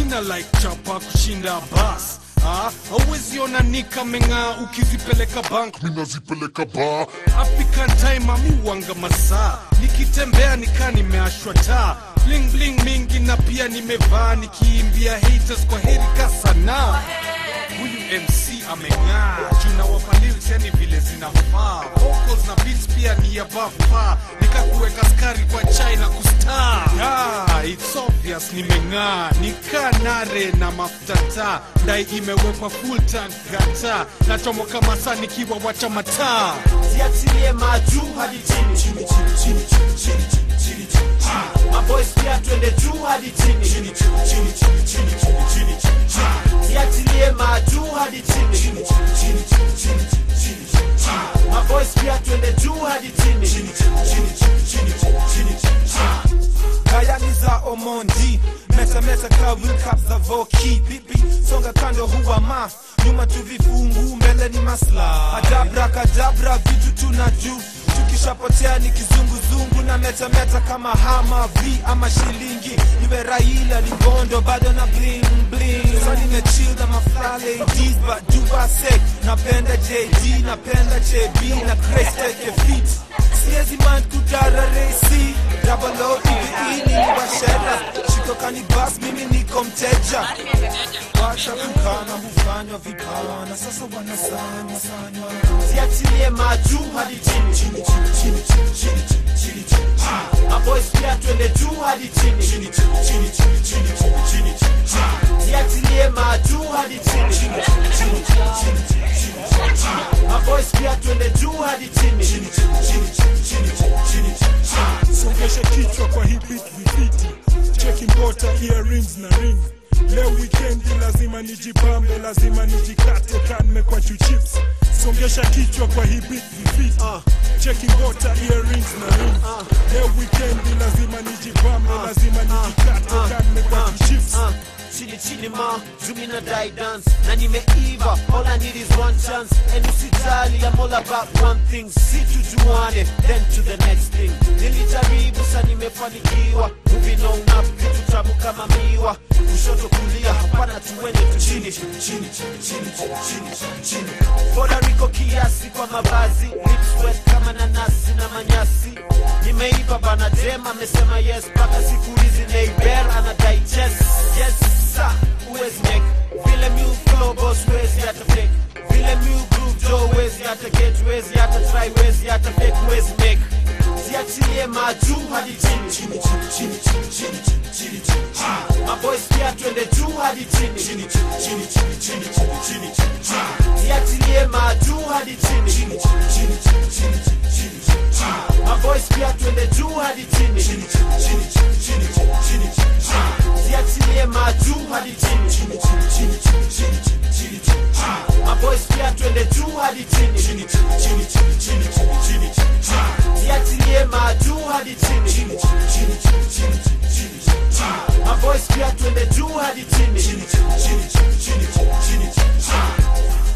mina like chapa kushinda bas Ah, hauwezi ona nika meng'aa ukizipeleka bank minazipeleka baa African time amuwanga masaa nikitembea nikaa nimeashwa taa bling bling mingi na pia nimevaa nikiimbia haters kwa heri kasana huyu mc ameng'aa juna wapa lyrics yani vile zinafaa vocals na beats pia ni above par nikakuweka skari kwa chai na kustar ah, it's obvious nimeng'aa nikaa nare na mafuta taa dai imewekwa full tank gata nachomoka masaa nikiwa wacha mataa ziachilie majuu hadi chini chini chini chini chini chini chini chini chini maboys pia twende juu hadi chini chini chini chini chini chini chini chini chini ziachilie majuu hadi chini chini chini chini chini chini chini chini chini maboys pia twende juu hadi chini chini chini chini chini chini chini chini chini Kayani za Omondi meta meta kawil cap za Voki bibi songa kando huwa ma nyuma tu vifungu mbele ni masla adabra kadabra vitu tuna juu tukishapotea ni kizunguzungu na meta meta kama hama v ama shilingi niwe Raila Libondo bado na bling bling so nimechill na mafla ladies but do I say napenda JD napenda JB na Grace take a feet siezi man kudara resi double O hivi ili washera shikokani bas mimi niko mteja wacha kukana hufanywa vipawa na sasa wanasanywa sanywa ziachilie majuu hadi chini chini chini chini chini chini chini chini chini maboys pia twende juu hadi chini chini chini chini chini chini chini chini chini ziachilie majuu hadi chini chini chini chini chini chini chini chini maboys pia twende juu hadi chini chini chini chini chini chini chini chini chini songesha kichwa kwa hii beat vifiti cheki mbota earrings na ring leo wikendi lazima nijipambe lazima nijikate kanme kwa chuchips songesha kichwa kwa hii beat vifiti cheki mbota earrings na ring leo wikendi lazima nijipambe lazima nijikate kanme kwa chuchips Uh, chini chini ma zumi na die dance na nimeiva all I need is one chance and usijali I'm all about one thing si tujuane then to the next thing nilijaribu sa nimefanikiwa moving on up kitu tamu kama miwa kushoto kulia hapana tuende tu chini chini chini chini chini chini chini chini Puerto Rico kiasi kwa mavazi lips wet kama nanasi na manyasi nimeiva bana dem amesema yes mpaka siku hizi neighbor ana digest yes sir uwezi make vile mu flow boss wezi hata fake vile mu groove jo wezi hata get wezi hata try wezi hata fake wezi make ziachilie majuu hadi chini chini chini chini chini chini chini chini chini maboys pia twende juu hadi chini chini chini chini chini chini chini chini chini ziachilie majuu hadi chini chini chini chini chini chini chini chini chini maboys pia twende juu hadi chini chini chini chini chini chini chini chini chini ziachilie majuu hadi chini chini chini chini chini chini chini chini chini maboys pia twende juu hadi chini chini chini chini chini chini chini chini chini ziachilie majuu hadi chini chini chini chini chini chini chini chini chini maboys pia twende juu hadi chini chini chini chini chini chini chini chini chini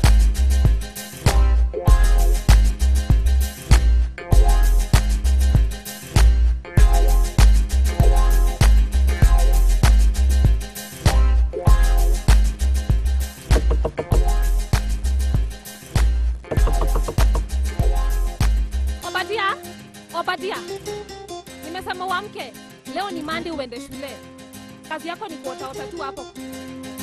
Obadia, Obadia, nimesema uamke leo. Ni mandi uende shule. Kazi yako ni kuotaota tu hapo.